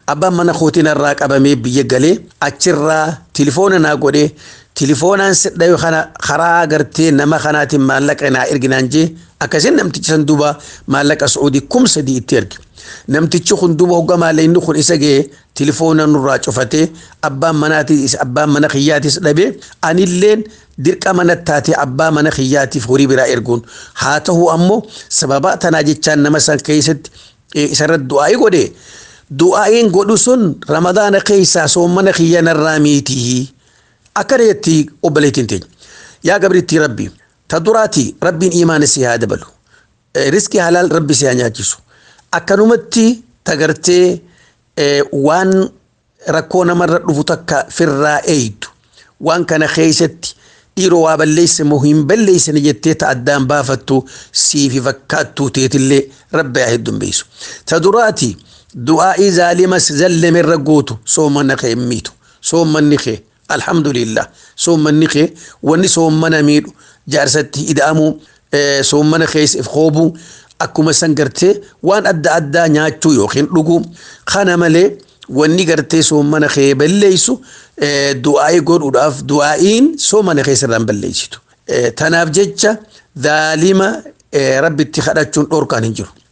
abbaan mana kootiin irraa qabamee biyya galee achirraa tilifoona naa godhee tilifoonaan sidhayu kana karaa gartee nama kanaatiin maallaqa naa erginaan jee akkasiin namtichi san duuba maallaqa su'uudii kum sadii itti erge. Namtichi kun duuba hogga maallaqni kun isa ga'ee tilifoona nurraa cufatee abbaan manaatis abbaan mana kiyyaatis dhabee anilleen dirqama natti taatee abbaa mana kiyyaatiif horii biraa erguun haa ta'u ammoo sababa tanaa jechaan nama san keessatti isarratti du'aa'ii godhe du'aa'iin godhu sun ramadaana keessaa soommana kiyya narraa miitii akkana jetti obboleettiin teenya yaa gabriitti rabbi ta duraati rabbiin imaana si haa dabalu riskii halaal rabbi si haa nyaachisu akkanumatti tagartee waan rakkoo namarra dhufu takka firraa eeydu waan kana keessatti dhiiroo waa balleesse moo hin balleessine jettee ta addaan baafattu siifi fakkaattuu teetillee rabbi haa hedduun beesu. Ta duraati du'aa'ii zaalimas zallamerra gootu soommanna kee hin miitu soommanni kee alhamdulillah soommanni kee wanni soommana miidhu jaarsatti ida'amuu soommana keessa if hoobuu akkuma san gartee waan adda addaa nyaachuu yookiin dhuguu kana malee wanni gartee soommana kee balleessu du'aa'ii godhuudhaaf du'aa'iin soomana keessarraan balleessitu. Tanaaf jecha zaalima rabbitti kadhachuun dhorkaan hin jiru.